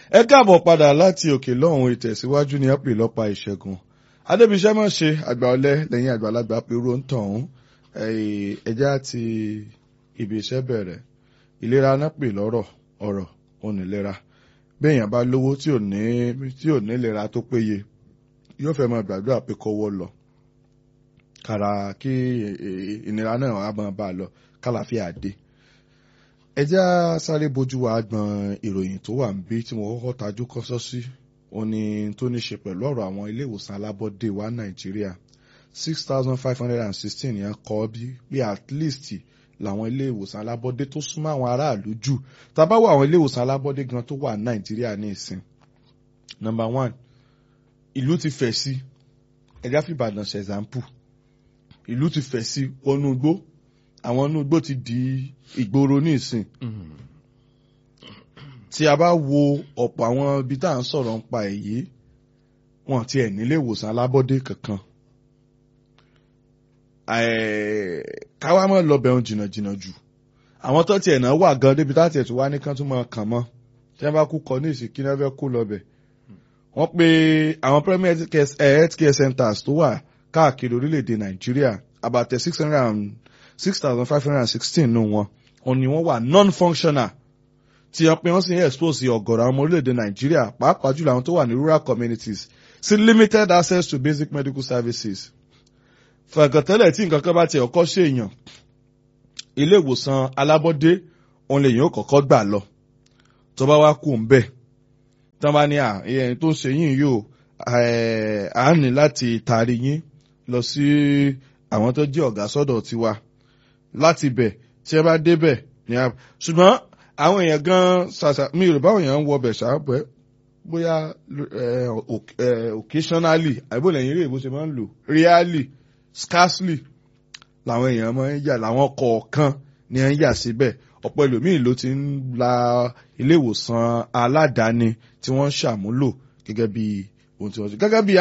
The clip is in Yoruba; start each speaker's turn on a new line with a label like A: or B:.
A: ẹ káàbọ̀ padà láti òkè lọ́hùn ìtẹ̀síwájú ní ẹ́pì lọ́pa ìṣẹ́gun adébíṣẹ́ mọ̀ ṣe àgbà ọlẹ́ lẹ́yìn àgbàlagbà pẹ̀lú ń tàn ún ẹja ti ibi iṣẹ́ bẹ̀rẹ̀ ìlera náà pè lọ́rọ̀ ọ̀rọ̀ onílera béèyàn bá lówó tí ò ní tí ò ní ìlera tó péye yóò fẹ́ máa gbàdúrà pé kọ́wọ́ lọ kàrà kí ìnira náà wà máa bá a lọ kálàfíà dé ẹjẹ́ sáré bójú wa gbọ̀n ìròyìn tó wà níbí tí mo kọ́kọ́ tajú kọ́sọ́ sí òní tó ní ṣe pẹ̀lú ọ̀rọ̀ àwọn ilé ìwòsàn alábọ́dé wa nàìjíríà six thousand five hundred and sixteen yẹn kọ́ bí pé at least làwọn ilé ìwòsàn alábọ́dé tó súnmọ́ àwọn aráàlú jù tàbá wọ àwọn ilé ìwòsàn alábọ́dé gan tó wà nàìjíríà ní ìsìn number one ìlú ti fẹ̀ sí ẹ̀dá fìbàdàn ṣe example ìlú ti fẹ̀ sí wọnú igbó àwọn inú igbó ti di ìgboro ní ìsìn tí a bá wo ọ̀pọ̀ àwọn ibi tá à ń sọ̀rọ̀ ń pa èyí wọn ti ẹ̀ nílé ìwòsàn alábọ́dé kankan káwá mọ́ lọ bẹ̀rùn jìnnàjìnnà jù àwọn tó tiẹ̀ náà wà gan débi táti ẹ̀ tó wá ní kán tún máa kàn mọ́ tí wọ́n bá kú kọ ní ìsìn kí wọ́n fẹ́ kó lọ bẹ̀ wọ́n pe àwọn primary health care centers tó wà káàkiri orílẹ̀-èdè nàìjíríà about six hundred and six thousand five hundred and sixteen nù wọn òun ni wọ́n wà non-functional tí wọ́n pe wọ́n sì ń expose ọ̀gọ̀rọ̀ àwọn ọmọ orílẹ̀-èdè nàìjíríà pàápàá jùlọ àwọn tó wà ní rural communities sí limited access to basic medical services. fẹ̀gàntẹ́lẹ̀ tí nǹkan kan bá ti ọkọ́ ṣe èèyàn ilé ìwòsàn alábọ́dé òun lè yàn ó kọ́kọ́ gbà lọ tó bá wá kú ńbẹ̀ tán bá ní ẹni tó ń ṣe yín yóò à ń ní láti taari yín lọ sí àwọn tó jẹ́ ọ̀gá sọ́dọ̀ tiwa láti bẹ̀ tí ẹ bá débẹ̀ ní a ṣùgbọ́n àwọn èèyàn gan ṣàṣà mi ò rò báwọn èèyàn ń wọ ọbẹ̀ ṣàpẹ́ bóyá occasionally àìbò lẹ́yìn eré ìbò ṣe máa ń lò really scarcely làwọn èèyàn máa ń yà làwọn kọ̀ọ̀kan ni ẹ̀ ń yà síbẹ̀ ọ̀pọ̀ ẹlòmíì ló ti ń la ilé ìwòsàn aládàáni tí wọ́n ń ṣàmúlò gẹ́gẹ́ bí ohun tí wọ́n ṣe gẹ́gẹ́ bí